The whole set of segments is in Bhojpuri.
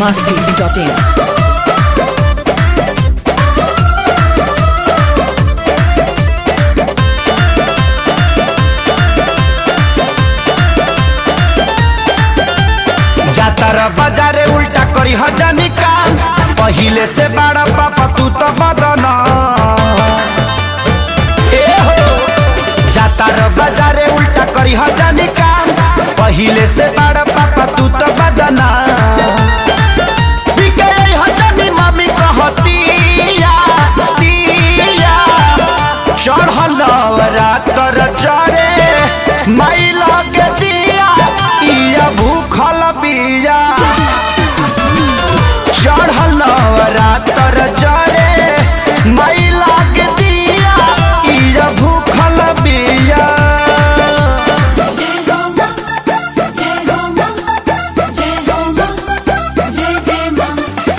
masti.in. जातर बाजारे उल्टा करी हजानी काम पहिले से बड़ा पापा तू तो बदन ए हो जातर बाजारे उल्टा करी हजानी काम पहिले से बड़ा पापा तू तो बदन बिके आई हजानी मम्मी कहतिया तिया चढ़ल रात कर चरे माई लगे दिया इया भूखल बिया चढ़ल रात कर चरे माई लगे दिया इया भूखल बिया जय गौमा जय गौमा जय गौमा जय जय मां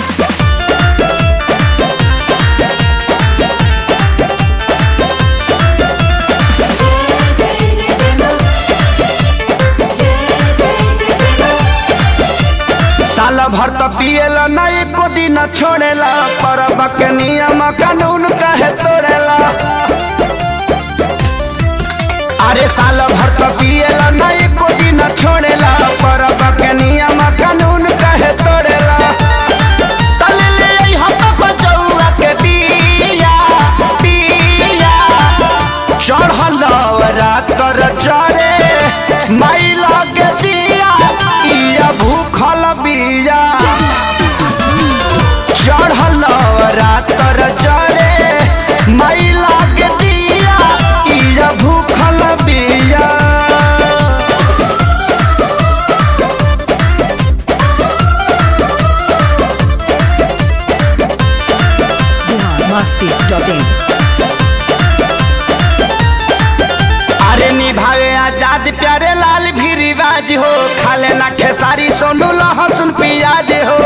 जय जय जय मां जय जय जय मां साल भर तो पिएला ना एको दिन छोड़ेला परब के नियम कानून कहे तोड़ेला अरे साल भर तो पिएला ना एको दिन छोड़ेला परब के नियम कानून कहे तोड़ेला चल ले आई हम बचौआ के बिया बिया चढ़ल रात कर चरे माई लगे दिया इया भूखल बिया चढ़ल रात कर चरे माई लगे दिया इया भूखल बिया Bihar masti.in. अरे निभावे आजाद प्यारे लाल भी रिवाज हो खाले ना खेसारी सोनू लहसुन प्याज हो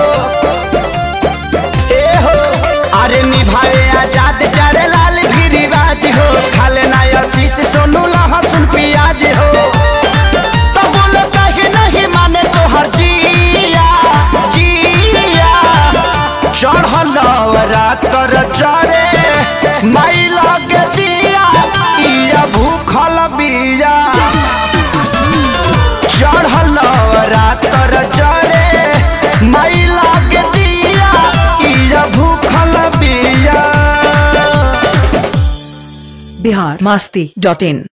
ए हो अरे निभावे आजाद प्यारे लाल भी रिवाज हो खाले ना आशीष सोनू लहसुन प्याज हो तो बोलो कहे नहीं माने तो हर जिया जिया चढ़ल रात कर चरे माई लगे दिया इया भूखल बिया चढ़ल रात कर चरे माई लगे दिया इया भूखल बिया Bihar masti.in.